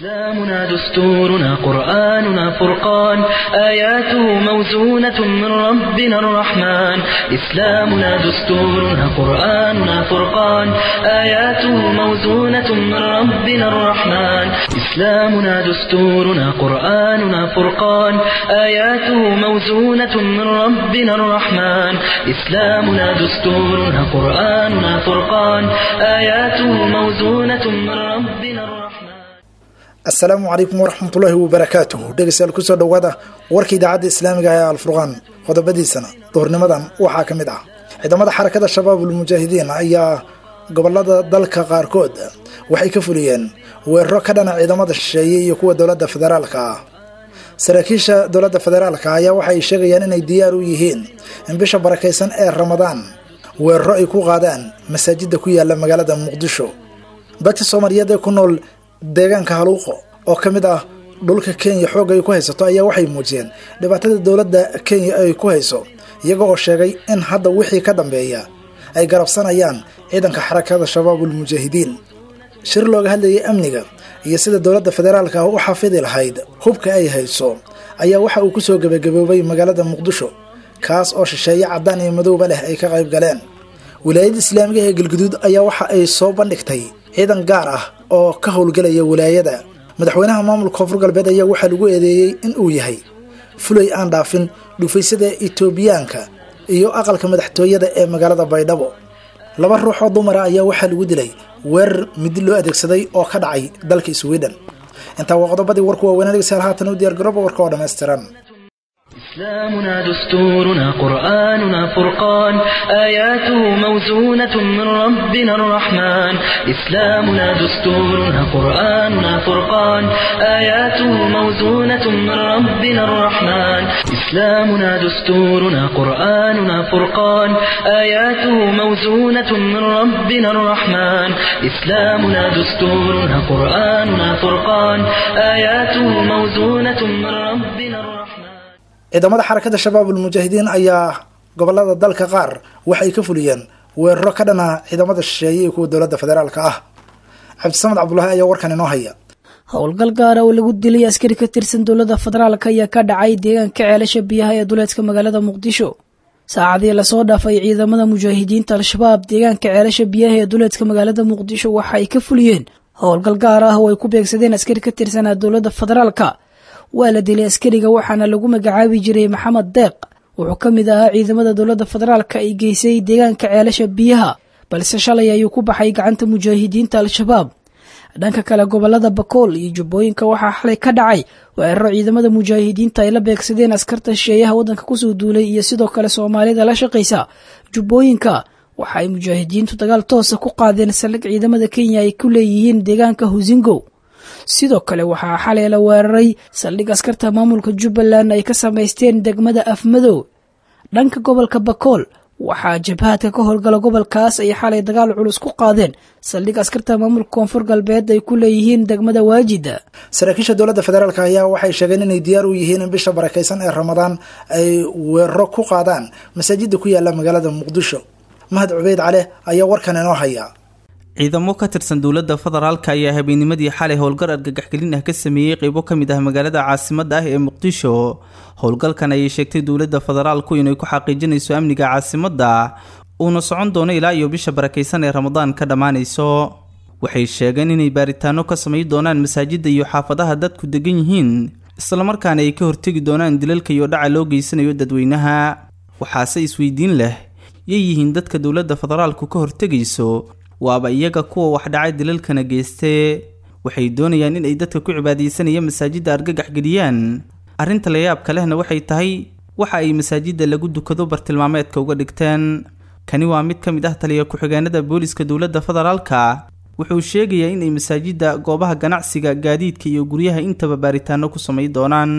إسلامنا دستورنا قرآننا فرقان آياته موزونة من ربنا الرحمن إسلامنا دستورنا قرآننا فرقان آياته موزونة من ربنا الرحمن إسلامنا دستورنا قرآننا فرقان آياته موزونة من ربنا الرحمن إسلامنا دستورنا قرآننا فرقان آياته موزونة من ربنا الرحمن asalaamu calaykum waraxmatullaahi wabarakaatuh dhegeystayaal kusoo dhowaada warka idaacadda islaamiga ee alfurqaan qodobadiisana duhurnimadan waxaa ka mid ah ciidamada xarakada shabaabul mujaahidiin ayaa gobolada dalka qaarkood waxay ka fuliyeen weeraro ka dhana ciidamada shisheeye iyo kuwa dowladda federaalka ah saraakiisha dowladda federaalka ayaa waxa ay sheegayaan inay diyaar u yihiin in bisha barakaysan ee ramadaan weeraro ay ku qaadaan masaajida ku yaala magaalada muqdisho dadka soomaaliyeed ee ku nool deegaanka haluuqo oo ka mid ah dhulka kenya xoog ay ku haysato ayaa waxay muujiyeen dhibaatada dowladda kenya ay ku hayso iyaga oo sheegay in hadda wixii ka dambeeya ay garabsanayaan ciidanka xarakada shabaabul mujaahidiin shir looga hadlayay amniga iyo sida dowladda federaalka ah u xafidi lahayd hubka ay hayso ayaa waxa uu kusoo gebagaboobay magaalada muqdisho kaas oo shisheeye caddaan iyo madowba leh ay ka qayb galeen wilaayadda islaamiga ee galguduud ayaa waxa ay soo bandhigtay ciidan gaar ah oo ka howlgelaya wilaayada madaxweynaha maamulka koonfur galbeed ayaa waxaa lagu eedeeyey in uu yahay fulay aan dhaafin dhufaysyada itoobiyaanka iyo aqalka madaxtooyada ee magaalada baydhabo laba ruux oo dumara ayaa waxaa lagu dilay weerar midi loo adeegsaday oo ka dhacay dalka sweden intaa waa qodobadii warku waaweynaa dhegeystayaal haatan u diyaar garooba warka oo dhammaystiran إسلامنا دستورنا قرآننا فرقان آياته موزونة من ربنا الرحمن إسلامنا دستورنا قرآننا فرقان آياته موزونة من ربنا الرحمن إسلامنا دستورنا قرآننا فرقان آياته موزونة من ربنا الرحمن إسلامنا دستورنا قرآننا فرقان آياته موزونة من ربنا الرحمن ciidamada xarakada shabaabul mujaahidiin ayaa gobolada dalka qaar waxay ka fuliyeen weeraro ka dhana ciidamada shisheeye iyo kuwa dowladda federaalka ah cabdisamed cabdulaahi ayaa warkan inoo haya howlgal gaara oo lagu dilay askari ka tirsan dowladda federaalk ayaa ka dhacay deegaanka ceelasha biyaha ee duleedka magaalada muqdisho saacadii lasoo dhaafay ciidamada mujaahidiinta al-shabaab deegaanka ceelasha biyaha ee duleedka magaalada muqdisho waxa ay ka fuliyeen howlgal gaar ah oo ay ku beegsadeen askari ka tirsanaa dowladda federaalka waa la dilay askariga waxaana lagu magacaabi jiray maxamed deeq wuxuu ka mid ahaa ciidamada dowladda federaalka ay geysay deegaanka ceelasha biyaha balse shalay ayuu ku baxay gacanta mujaahidiinta al-shabaab dhanka kale gobolada bakool iyo jubbooyinka waxaa xalay ka dhacay weeraro ciidamada mujaahidiinta ay la beegsadeen askarta shisheeyaha waddanka kusoo duulay iyo sidoo kale soomaalida la shaqaysa jubbooyinka waxa ay mujaahidiintu dagaal toosa ku qaadeen saldhig ciidamada kenya ay ku leeyihiin deegaanka husingo sidoo kale waxaa xalay la weeraray saldhig askarta maamulka jubbaland ay ka samaysteen degmada afmadow dhanka gobolka bakool waxaa jabhaadka ka howlgala gobolkaas ay xalay dagaal culus ku qaadeen saldhig askarta maamulka koonfur galbeed ay ku leeyihiin degmada waajida saraakiisha dowladda federaalk ayaa waxay sheegeen inay diyaar u yihiin in bisha barakaysan ee ramadaan ay weeraro ku qaadaan masaajida ku yaala magaalada muqdisho mahad cubeyd cale ayaa warkan inoo haya ciidamo ka tirsan dowladda federaalka ayaa habeennimadii xalay howlgal argagaxgelin ah ka sameeyey qeybo ka mid ah magaalada caasimadda ah ee muqdisho howlgalkan ayay sheegtay dowladda federaalku inay ku xaqiijinayso amniga caasimadda uuna socon doono ilaa iyo bisha barakaysan ee ramadaan ka dhammaanayso waxay sheegeen inay baaritaano ka samayn doonaan masaajidda iyo xaafadaha dadku degan yihiin islamarkaana ay ka hortegi doonaan dilalka iyo dhaca loo geysanayo dadweynaha waxaase isweydiin leh yay yihiin dadka dowladda federaalku ka hortegayso waaba iyaga kuwa wax dhacay dilalkana geystee waxay doonayaan in ay dadka ku cibaadaysanaya masaajidda argagax geliyaan arrinta layaabka lehna waxay tahay waxa ay masaajidda lagu dukado bartilmaameedka uga dhigteen kani waa mid ka mid ah taliya ku-xigeenada booliska dowladda federaalka wuxuu sheegayaa inay masaajidda goobaha ganacsiga gaadiidka iyo guryaha intaba baaritaano ku samay doonaan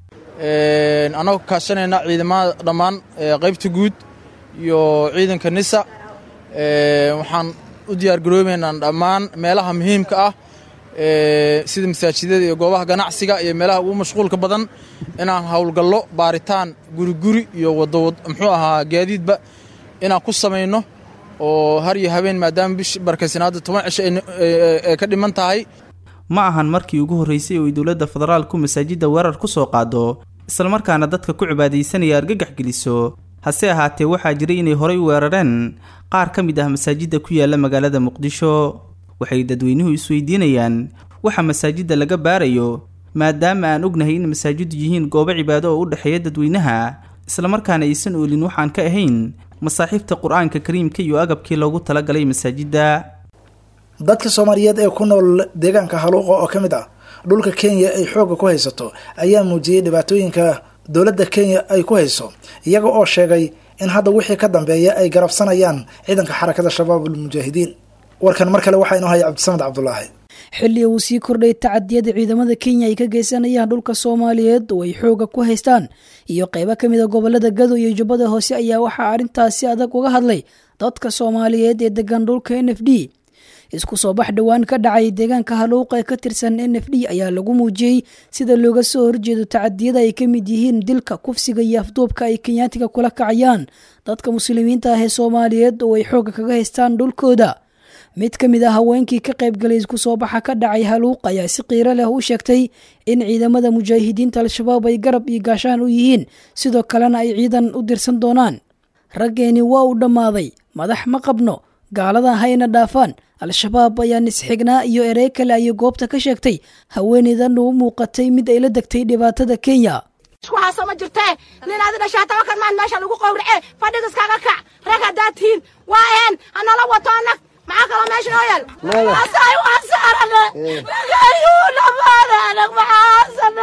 annagoo kaashanayna ciidamada dhammaan qaybta guud iyo ciidanka nisa waxaan u diyaargaroobeynaa dhammaan meelaha muhiimka ah sida masaajidada iyo goobaha ganacsiga iyo meelaha ugu mashquulka badan inaan howlgallo baaritaan guriguri iyo wadawad muxuu ahaa gaadiidba inaan ku samayno oo har iyo habeen maadaama bish barkaysanaadda toban cisho ay ka dhiman tahay ma ahan markii ugu horreysay oo ay dowladda federaalku masaajidda weerar ku soo qaado islamarkaana dadka ku cibaadaysanaya argagax geliso hase ahaatee waxaa jiray inay horay u weerareen qaar ka mid ah masaajidda ku yaala magaalada muqdisho waxay dadweynuhu isweydiinayaan waxa masaajidda laga baarayo maadaama aan ognahay in masaajiddu yihiin goobo cibaado oo u dhexeeya dadweynaha islamarkaana aysan oolin waxaan ka ahayn masaaxiifta qur-aanka kariimka iyo agabkii loogu talagalay masaajidda dadka soomaaliyeed ee ku nool deegaanka haluuqa oo ka mid ah dhulka kenya ay xoogga ku haysato ayaa muujiyey dhibaatooyinka dowladda kenya ay ku hayso iyaga oo sheegay in hadda wixii ka dambeeya ay garabsanayaan ciidanka xarakada shabaabul mujaahidiin warkan mar kale waxaa inoo haya cabdisamed cabdulaahi xilli uu sii kordhay tacadiyada ciidamada kenya ay ka geysanayaan dhulka soomaaliyeed oo ay xooga ku haystaan iyo qaybo ka mid a gobolada gado iyo jubbada hoose ayaa waxaa arrintaasi adag uga hadlay dadka soomaaliyeed ee degan dhulka n f d isku soo bax dhowaan ka dhacay deegaanka haluuqa ee ka tirsan n f d ayaa lagu muujiyey sida looga soo horjeedo tacadiyada ay ka mid yihiin dilka kufsiga iyo afduubka ay kenyaatiga kula kacayaan dadka muslimiinta ah ee soomaaliyeed oo ay xooga kaga haystaan dhulkooda mid ka mid ah haweenkii ka qaybgalay isku soo baxa ka dhacay haluuq ayaa si qiiro leh u sheegtay in ciidamada mujaahidiinta al-shabaab ay garab iyo gaashaan u yihiin sidoo kalena ay ciidan u dirsan doonaan raggeeni waa uu dhammaaday madax ma qabno gaalada hayna dhaafaan al-shabaab ayaa nisxignaa iyo erey kale ayay goobta ka sheegtay haweeneydan u muuqatay mid ay la degtay dhibaatada kenya waxaasoo ma jirtee nin adi dhashaa tabakan maan meesha lagu qowrace fadhiga iskaga kac rag haddaad tihiin waa aheen hanala wato anag maxaa kaloo meesha noo yaal asay waa saarane ragayuu dhamaade anag maxaasana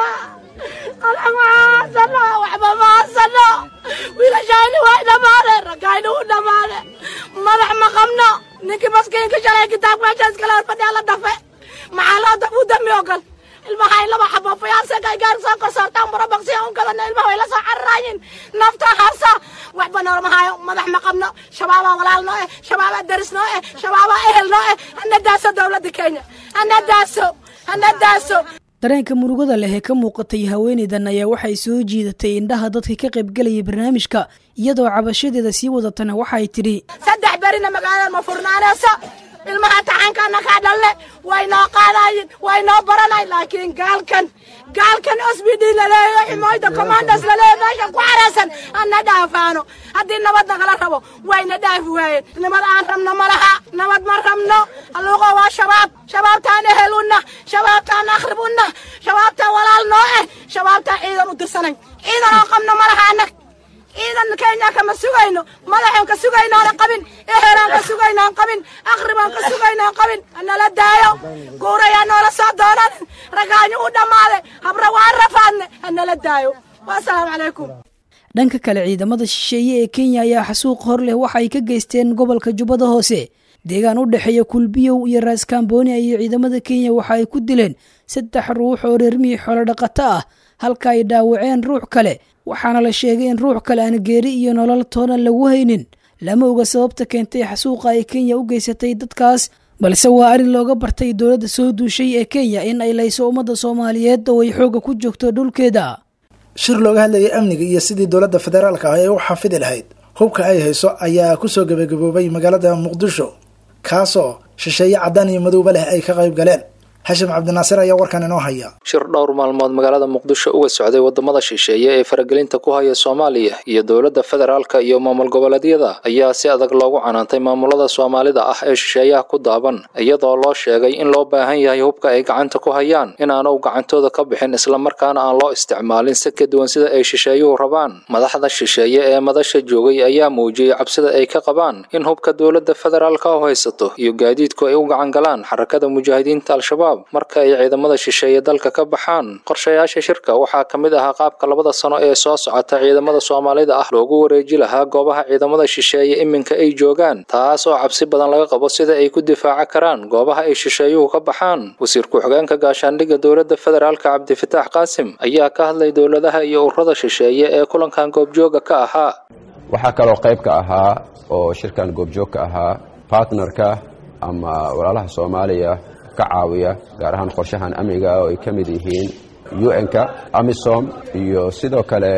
anag maxaasana waxba maasano wiilashayni way dhamaade ragayni u dhamaade madax ma qabno ninkii maskiinka shalay kitaab meesha iskala horfadhiya la dhafe maxaa loo daf u dami ogal ilmaha ay laba xabo fayaasaka ay gaar soo korsoortaan barabaqsi un kadana ilmaha way la soo cararaayin nafta harsa waxba noolama hayo madax ma qabno shabaabaa walaal noo eh shabaabaa daris noo eh shabaabaa ehel noo eh hana daaso dowladda kenya hana daaso hana daaso dareenka murugada leh ee ka muuqatay haweeneydan ayaa waxay soo jiidatay indhaha dadka ka qaybgalayay barnaamijka iyadoo cabashadeeda sii wadatana waxay tidhi saddex berina magaalada ma furnaanayso ilmaha taxankana kaa dhalle way noo qaadayin way noo baranay laakiin gaalkan gaalkan sbd laleeyo ximoyda commandos laleeyo meesha ku xaraysan ana dhaafaano haddii nabad nagala rabo wayna dhaafi waayeen nabad aan rabno ma laha nabad ma rabno haluuqo waa shabaab shabaabtaan ehel unna shabaabtaan akhrib unna shabaabtaan walaal noo eh shabaabtaan ciidan u dirsanay ciidan oo qabno ma laha anag ciidan kenya kama sugayno madaxoon ka sugaynoona qabin ehelaan ka sugaynoon qabin akhriboon ka sugaynoon qabin hanala daayo guurayaa noola soo doonanin ragaanyo u dhammaaday habra waan rafaadne hanala daayo wasalaamu calaykum dhanka kale ciidamada shisheeye ee kenya ayaa xasuuq hor leh waxa ay ka geysteen gobolka jubbada hoose deegaan u dhexeeya kulbiyow iyo raaskambooni iyo ciidamada kenya waxa ay ku dileen saddex ruux oo reermihii xoolo dhaqato ah halka ay dhaawaceen ruux kale waxaana la sheegay in ruux kale aan geeri iyo nolol toona lagu haynin lama oga sababta keentay xasuuqa ay kenya u geysatay dadkaas balse waa arrin looga bartay dowladda soo duushay ee kenya in ay layso ummadda soomaaliyeed oo ay xoogga ku joogto dhulkeeda shir looga hadlayay amniga iyo sidii dowladda federaalka ah ee u xafidi lahayd hubka ay hayso ayaa kusoo gebagaboobay magaalada muqdisho kaasoo shisheeye caddaan iyo madowba leh ay ka qayb galeen xashim cabdinaasir ayaa warkan inoo haya shir dhowr maalmood magaalada muqdisho uga socday wadamada shisheeye ee faragelinta ku haya soomaaliya iyo dowladda federaalka iyo maamul goboleedyada ayaa si adag loogu canaantay maamulada soomaalida ah ee shisheeyaha ku daaban iyadoo loo sheegay in loo baahan yahay hubka ay gacanta ku hayaan inaanu gacantooda ka bixin islamarkaana aan loo isticmaalin si ka duwan sida ay shisheeyuhu rabaan madaxda shisheeye ee madasha joogay ayaa muujiyey cabsida ay ka qabaan in hubka dowladda federaalka u haysato iyo gaadiidku ay u gacan galaan xarakada mujaahidiinta al-shabaab marka ay ciidamada shisheeye dalka ka baxaan qorshayaasha shirka waxaa ka mid ahaa qaabka labada sano ee soo socota ciidamada soomaalida ah loogu wareeji lahaa goobaha ciidamada shisheeye iminka ay joogaan taas oo cabsi badan laga qabo sida ay ku difaaca karaan goobaha ay shisheeyuhu ka baxaan wasiir ku-xigeenka gaashaandhigga dowladda federaalka cabdifitaax qaasim ayaa ka hadlay dowladaha iyo ururada shisheeye ee kulankan goobjooga ka ahaa waxaa kaloo qayb ka ahaa oo shirkan goobjoog ka ahaa bartnerka ama walaalaha soomaaliya ka caawiya gaar ahaan qorshahan amniga oo ay ka mid yihiin un-ka amisom iyo sidoo kale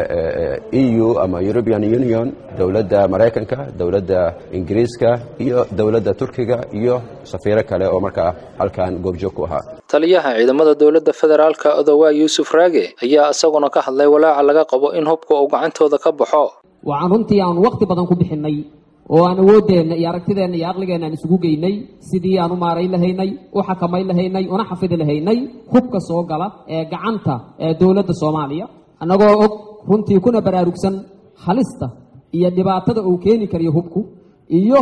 e u ama european union dowladda maraykanka dowladda ingiriiska iyo dowladda turkiga iyo safiiro kale oo markaa halkan goobjoog ku ahaa taliyaha ciidamada dowladda federaalka odowaa yuusuf raage ayaa isaguna ka hadlay walaaca laga qabo in hubka uu gacantooda ka baxo waxaan runtii aan wakhti badan ku bixinnay oo aan awooddeenna iyo aragtideenna iyo aqligeenna aan isugu geynay sidii aan u maarayn lahaynay u xakamayn lahaynay una xafidi lahaynay hubka soo gala ee gacanta ee dowladda soomaaliya annagoo og runtii kuna baraarugsan halista iyo dhibaatada uu keeni karayo hubku iyo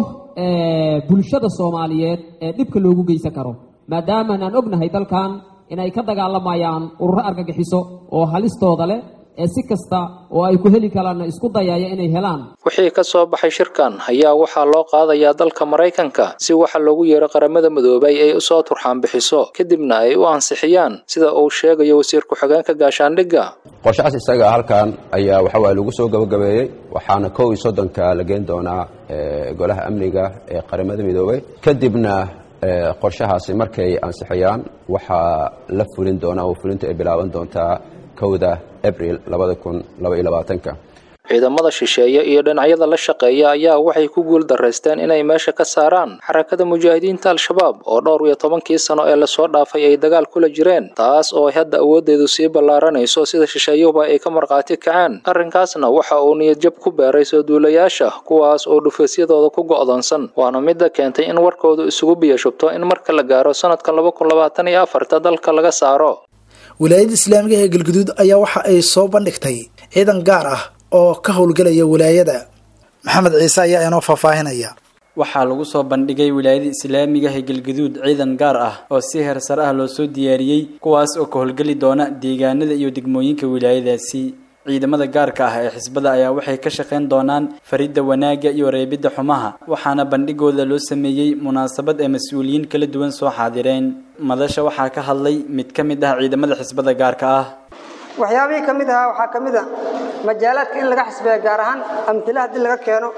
bulshada soomaaliyeed ee dhibka loogu geysan karo maadaamaan aan ognahay dalkan inay ka dagaalamayaan ururo argagixiso oo halistooda leh ee si kasta oo ay ku heli karaanna isku dayaya inay helaan wixii ka soo baxay shirkan ayaa waxaa loo qaadayaa dalka maraykanka si waxa loogu yeero qaramada midoobay ay usoo turxaan bixiso kadibna ay u ansixiyaan sida uu sheegayo wasiir ku-xigeenka gaashaandhigga qorshahaas isaga halkan ayaa waxawaaye lagu soo gabagabeeyey waxaana kow iyo soddonka la geen doonaa golaha amniga ee qaramada midoobay kadibna qorshahaasi markay ansixiyaan waxaa la fulin doonaa oo fulinta ay bilaaban doontaa kowda abril labada kun laba iyo labaatanka ciidamada shisheeye iyo dhinacyada la shaqeeya ayaa waxay ku guul daraysteen inay meesha ka saaraan xarakada mujaahidiinta al-shabaab oo dhowr iyo tobankii sano ee lasoo dhaafay ay dagaal kula jireen taas oo ay hadda awooddeedu sii ballaaranayso sida shisheeyuhuba ay ka markhaati kaceen arrinkaasna waxa uu niyadjab ku beeray soo duulayaasha kuwaas oo dhufaysyadooda ku go'doonsan waana midda keentay in warkoodu isugu biyashubto in marka la gaaro sanadka laba kun labaatan iyo afarta dalka laga saaro wilaayada islaamiga ee galguduud ayaa waxa ay soo bandhigtay ciidan gaar ah oo ka howlgelaya wilaayada maxamed ciise ayaa inoo faahfaahinaya waxaa lagu soo bandhigay wilaayada islaamiga ee galguduud ciidan gaar ah oo si heersare ah loo soo diyaariyey kuwaas oo ka howlgeli doona deegaanada iyo degmooyinka wilaayadaasi ciidamada gaarka ah ee xisbada ayaa waxay ka shaqayn doonaan faridda wanaagga iyo reebidda xumaha waxaana bandhigooda loo sameeyey munaasabad ee mas-uuliyiin kala duwan soo xaadireen madasha waxaa ka hadlay mid ka mid ah ciidamada xisbada gaarka ah waxyaabihii ka mid ahaa waxaa ka mid a majaalaadka in laga xisbeeyo gaar ahaan amtila haddii laga keeno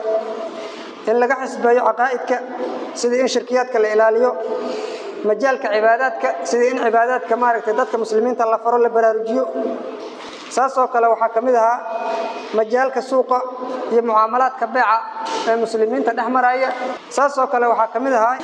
in laga xisbeeyo caqaa'idka sidii in shirkiyaadka la ilaaliyo majaalka cibaadaadka sidii in cibaadaadka maaragtay dadka muslimiinta la faro la baraarujiyo saasoo kale waxaa ka mid ahaa majaalka suuqa iyo mucaamalaadka beeca ee muslimiinta dhex maraya saasoo kale waxaa ka mid ahaa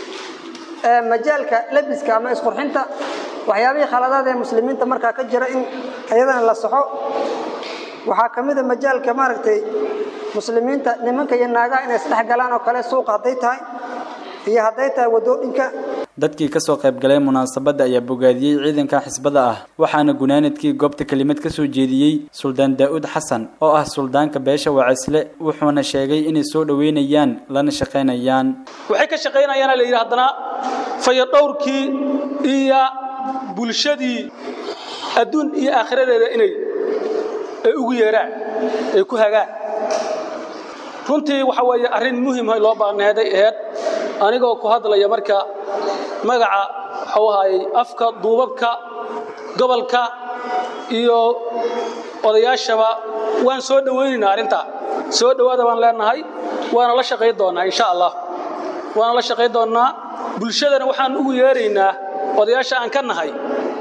majaalka lebiska ama isqurxinta waxyaabihii khaladaad ee muslimiinta markaa ka jira in iyadana la saxo waxaa ka mida majaalka maaragtay muslimiinta nimanka iyo naagaha inay isdhex galaan oo kale suuqa hadday tahay iyo hadday tahay wadooyinka dadkii kasoo qaybgalay munaasabadda ayaa bogaadiyey ciidanka xisbada ah waxaana gunaanadkii goobta kelimad ka soo jeediyey suldaan daa'uud xasan oo ah suldaanka beesha wacisle wuxuuna sheegay inay soo dhoweynayaan lana shaqaynayaan waxay ka shaqaynayaana la yidhi haddana fayadhowrkii iyo bulshadii adduun iyo aakhiradeeda inay ay ugu yeeraan ay ku hagaan runtii waxa weeye arrin muhimhay loo baahneeday aheyd anigoo ku hadlaya marka magaca waxuu ahaayey afka duubabka gobolka iyo odayaashaba waan soo dhowaynaynaa arrintaa soo dhowaada baan leenahay waana la shaqayn doonnaa insha allah waana la shaqayn doonnaa bulshadana waxaan ugu yeeraynaa odayaasha aan ka nahay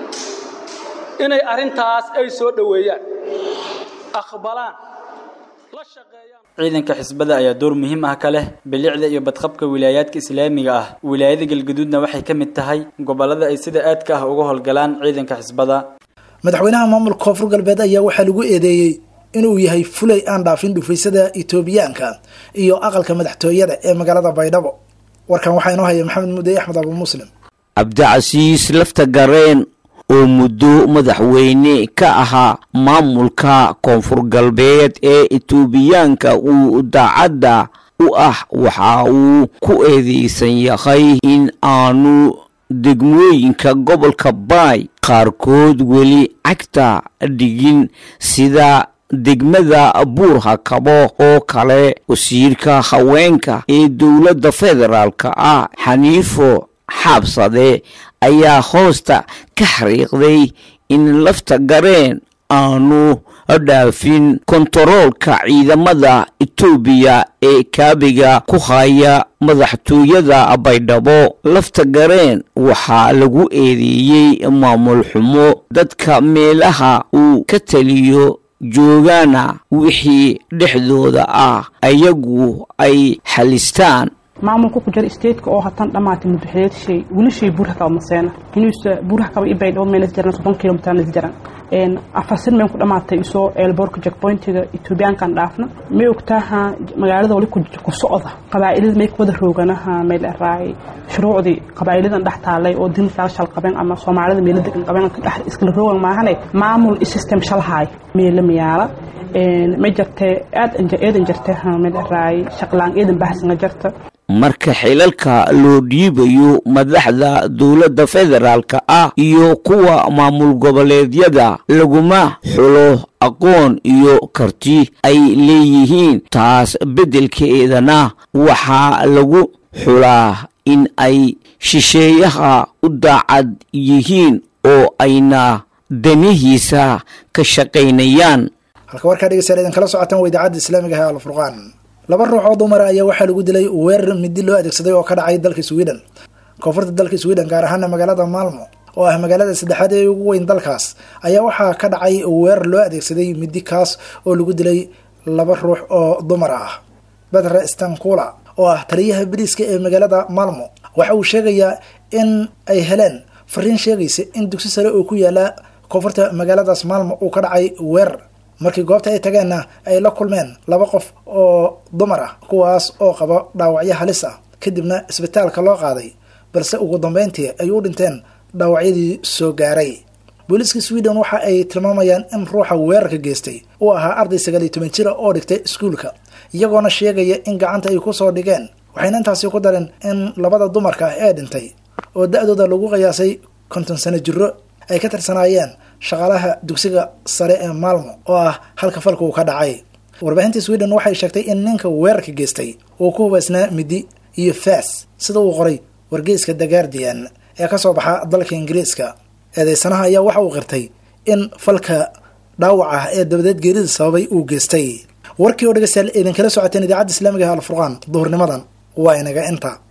inay arrintaas ay soo dhoweeyaan aqbalaan la shaqeeyaan ciidanka xisbada ayaa door muhiim ah ka leh bilicda iyo badqabka wilaayaadka islaamiga ah wilaayada galguduudna waxay ka mid tahay gobollada ay sida aadka ah uga howlgalaan ciidanka xisbada madaxweynaha maamulka koonfur galbeed ayaa waxaa lagu eedeeyey inuu yahay fulay aan dhaafin dhufaysada etoobiyaanka iyo aqalka madaxtooyada ee magaalada baydhabo warkan waxaa inoo haya maxamed mudey axmed abu muslim cabdicasiis lafta gareen oo muddo madaxweyne ka ahaa maamulka koonfur galbeed ee etoobiyaanka uu daacadda u ah waxa uu ku eedeysan yahay in aanu degmooyinka gobolka baay qaarkood weli cagta dhigin sida degmada buurhakabo oo kale wasiirka haweenka ee dowladda federaalka ah xaniifo xaabsade ayaa hoosta ka xariiqday in lafta gareen aanu dhaafin kontaroolka ciidamada etoobiya ee kaabiga ku haya madaxtooyada baydhabo lafta gareen waxaa lagu eedeeyey maamul xumo dadka meelaha uu ka taliyo joogaana wixii dhexdooda ah ayagu ay xalistaan maamulka ku jira statetka oo hatan dhamaatay muddaxileed shay weli shay buurha kaba maseena inuusa buurha kaba ibay dhawo meelas jaran soddon kilomitar nas jaran afar sin meen ku dhamaatay isoo eelboorka jackpointiga etoobiyaankan dhaafna may ogtaaha magaalada wali ku socda qabaa'ilada may kuwada rooganaha meel araay shuruucdii qabaa'iladan dhex taalay oo din kala shal qabeen ama soomaalida meelo degan qabeen dhex iskala roogan maahane maamul system shalhaay meelo miyaala may jartee aad eedan jartee meel araay shaqlaan eedan bahsanga jarta marka xilalka loo dhiibayo madaxda dowladda federaalka ah iyo kuwa maamul goboleedyada laguma xulo aqoon iyo karti ay leeyihiin taas beddelkeedana waxaa lagu xulaa in ay shisheeyaha u daacad yihiin oo ayna danihiisa ka shaqaynayaan halka warkaa dhegeystayaal idin kala socotaan waa idaacadda islaamiga ah alfurqaan laba ruux oo dumara ayaa waxaa lagu dilay weerar midi loo adeegsaday oo ka dhacay dalka sweden koonfurta dalka sweden gaar ahaana magaalada maalmo oo ah magaalada saddexaad ee ugu weyn dalkaas ayaa waxaa ka dhacay weerar loo adeegsaday midi kaas oo lagu dilay laba ruux oo dumar ah bedre stankula oo ah taliyaha bariiska ee magaalada maalmo waxa uu sheegayaa in ay heleen fariin sheegaysa in dugsi sare oo ku yaala koonfurta magaaladaas maalmo uu ka dhacay weerar markii goobta ay tageenna ay la kulmeen laba qof oo dumar ah kuwaas oo qaba dhaawacyo halis ah kadibna isbitaalka loo qaaday balse ugu dambeyntii ay u dhinteen dhaawacyadii soo gaaray booliiska sweden waxa ay tilmaamayaan in ruuxa weerarka geystay uu ahaa arday sagaal iyo toban jira oo dhigtay iskuulka iyagoona sheegaya in gacanta ay kusoo dhigeen waxayna intaasi ku dareen in labada dumarka ah ee dhintay oo da-dooda lagu qiyaasay konton sano jiro ay ka tirsanaayeen shaqaalaha dugsiga sare ee maalmo oo ah halka falka uu ka dhacay warbaahinta sweden waxay sheegtay in ninka weerarka geystay uu ku hubaysnaa midi iyo faas sida uu qoray wargeyska the guardian ee kasoo baxa dalka ingiriiska eedeysanaha ayaa waxa uu qirtay in falka dhaawac ah ee dabadeed geerida sababay uu geystay warkii oo dhegeystayaal idinkala socoteen idaacadda islaamiga ah alfurqaan duhurnimadan waa inaga inta